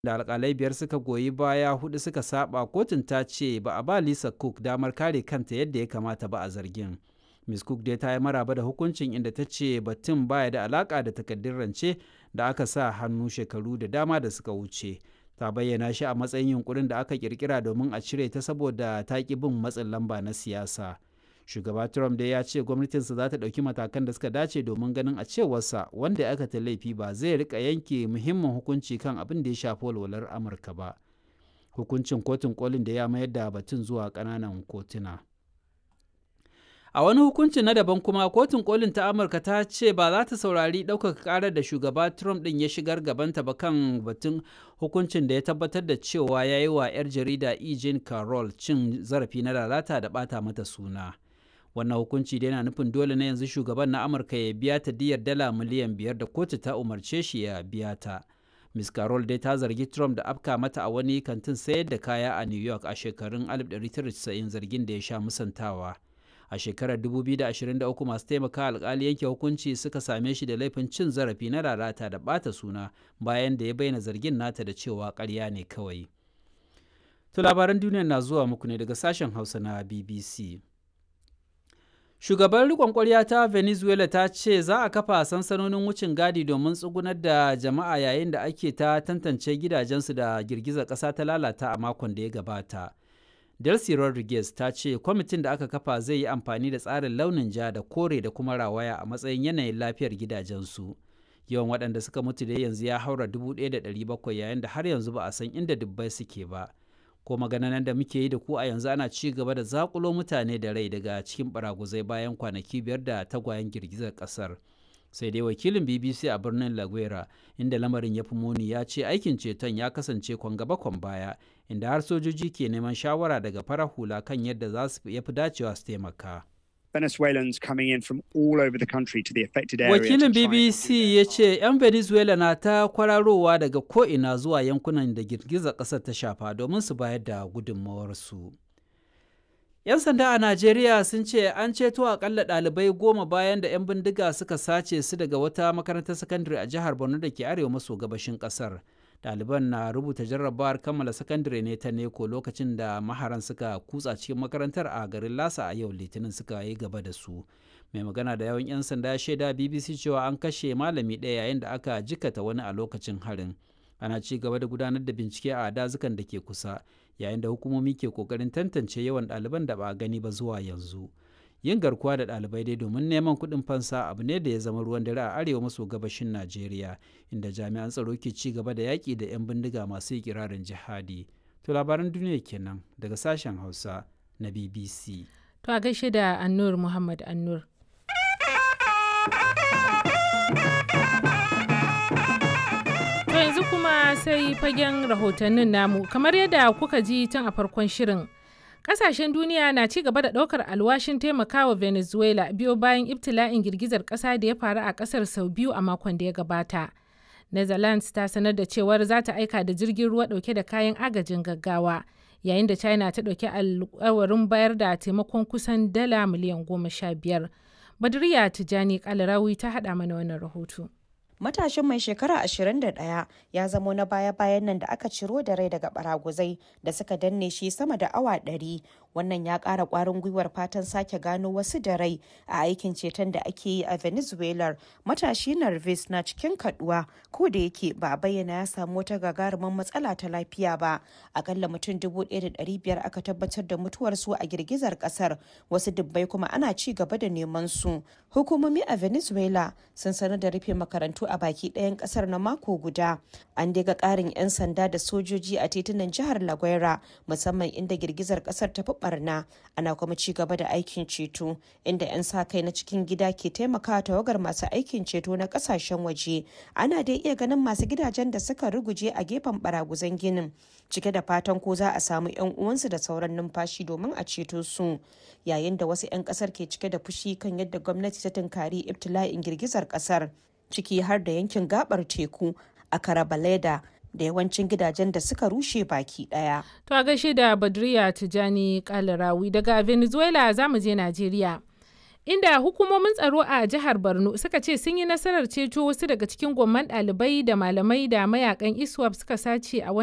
da alkalai biyar suka goyi baya hudu suka saba kotun ta ce ba a ba lisa cook damar kare kanta yadda ya kamata ba a zargin miss cook dai ta yi maraba da hukuncin inda ta ce batun baya da alaka da takaddun rance da aka sa hannu shekaru da dama da suka wuce ta bayyana shi a matsayin yunkurin da aka kirkira domin a cire ta saboda ta ki bin matsin lamba na siyasa shugaba trump dai ya ce gwamnatinsa za ta ɗauki matakan da suka dace domin ganin a cewarsa wanda aka ta laifi ba zai rika yanke muhimmin hukunci kan abin da ya shafi walwalar amurka ba hukuncin kotun kolin da ya mayar da batun zuwa ƙananan kotuna a wani hukunci na daban kuma kotun kolin ta amurka ta ce ba za ta saurari ɗaukaka ƙarar da shugaba trump ɗin ya shigar gabanta ba kan batun hukuncin da ya tabbatar da cewa ya yi wa 'yar jarida e. jean carroll cin zarafi na lalata da ɓata mata suna wannan hukunci da yana nufin dole na yanzu shugaban na amurka ya biya ta diyar dala miliyan biyar da kotu ta umarce shi ya biya ta miss carroll dai ta zargi trump da afka mata a wani kantin sayar da kaya a new york a shekarun 1990 zargin da ya sha musantawa a shekarar 2023 masu taimaka alkali yanke hukunci suka same shi da laifin cin zarafi na lalata da bata suna bayan da ya bayyana zargin nata da cewa karya ne kawai to labaran duniya na zuwa muku ne daga sashen hausa na bbc Shugaban riƙon ƙwarya ta Venezuela ta ce za a kafa sansanonin wucin gadi domin tsugunar da jama'a yayin da ake ta tantance gidajensu da girgizar ƙasa ta lalata a makon da ya gabata. Delcy Rodriguez ta ce kwamitin da aka kafa zai yi amfani da tsarin launin ja da kore da kuma rawaya a matsayin yanayin lafiyar gidajensu. Yawan waɗanda suka mutu da yanzu ya haura 1,700 yayin da har yanzu ba a san inda dubbai suke ba. ko magananan da muke yi da ku a yanzu ana ci gaba da zakulo mutane da rai daga cikin baraguzai bayan kwanaki biyar da tagwayen girgizar kasar sai dai wakilin bbc a birnin laguera inda lamarin ya fi muni ya ce aikin ceton ya kasance kwan gaba kwan baya inda har sojoji ke neman shawara daga farar hula kan yadda za su yafi dacewa su taimaka Venezuelans coming in from all over the country to the affected area. Wakilin BBC ya ce 'yan Venezuela na ta kwararowa daga ko'ina zuwa yankunan da girgizar ƙasar ta shafa domin su bayar da gudunmawarsu. 'Yan sanda a Najeriya sun ce an ceto akalla ɗalibai goma bayan da 'yan bindiga suka sace su daga wata makarantar sakandare a jihar Borno da ke arewa maso gabashin ƙasar. ɗaliban na rubuta jarrabawar kammala sakandare ne ta neko lokacin da maharan suka kutsa cikin makarantar a garin lasa a yau litinin suka yi gaba da su mai magana da yawan 'yan sanda shaida bbc cewa an kashe malami ɗaya yayin da aka jikata wani a lokacin harin ana ci gaba da gudanar da bincike a dazukan da ke kusa yayin da hukumomi ke kokarin tantance yawan ɗaliban da ba a gani ba zuwa yanzu yin garkuwa da ɗalibai dai domin neman kuɗin fansa abu ne da ya zama ruwan dare a arewa maso gabashin najeriya inda jami'an tsaro ke ci gaba da yaƙi da 'yan bindiga masu ikirarin jihadi to labaran duniya kenan daga sashen hausa na bbc to a gaishe da annur muhammad annur to yanzu kuma sai fagen rahotannin namu kamar yadda kuka ji tun a farkon shirin Kasashen duniya na ci gaba da ɗaukar alwashin taimakawa Venezuela biyo bayan ibtila'in girgizar ƙasa da ya faru a ƙasar sau biyu a makon da ya gabata. Netherlands ta sanar da cewar za ta aika da jirgin ruwa ɗauke da kayan agajin gaggawa, yayin da China ta ɗauki alkawarin bayar da taimakon kusan dala miliyan goma sha biyar. Badriya Tijani Kalarawi ta haɗa mana wannan rahoto. matashin mai shekara 21 ya zamo na baya-bayan nan da aka ciro da rai daga baraguzai da suka danne shi sama da awa 100 wannan ya kara kwarin gwiwar fatan sake gano wasu da rai a aikin ceton da ake yi a venezuela matashi narvis na cikin kaduwa ko da yake ba a bayyana ya samu wata gagarumin matsala ta lafiya ba akalla mutum 1,500 aka tabbatar da mutuwarsu a girgizar kasar wasu dubbai kuma ana ci gaba da neman su hukumomi a venezuela sun sanar da rufe makarantu a baki ɗayan ƙasar na mako guda an daga ƙarin 'yan sanda da sojoji a titunan jihar laguera musamman inda girgizar ƙasar ta fi barna ana kuma ci gaba da aikin ceto inda 'yan sa kai na cikin gida ke taimakawa tawagar masu aikin ceto na ƙasashen waje ana dai iya ganin masu gidajen da suka ruguje a gefen baraguzan ginin cike da fatan ko za a samu 'yan uwansu da sauran numfashi domin a ceto su yayin da wasu 'yan ƙasar ke cike da fushi kan yadda gwamnati ta tunkari ibtila'in girgizar ƙasar ciki har da yankin gabar teku a karabaleda da yawancin gidajen da suka rushe baki daya. To a gaishe da Badriya Tijani Kalarawi daga Venezuela za mu je Najeriya. inda hukumomin tsaro a jihar Borno suka ce sun yi nasarar ceto wasu daga cikin gwamman ɗalibai da malamai da mayakan ISWAP suka sace a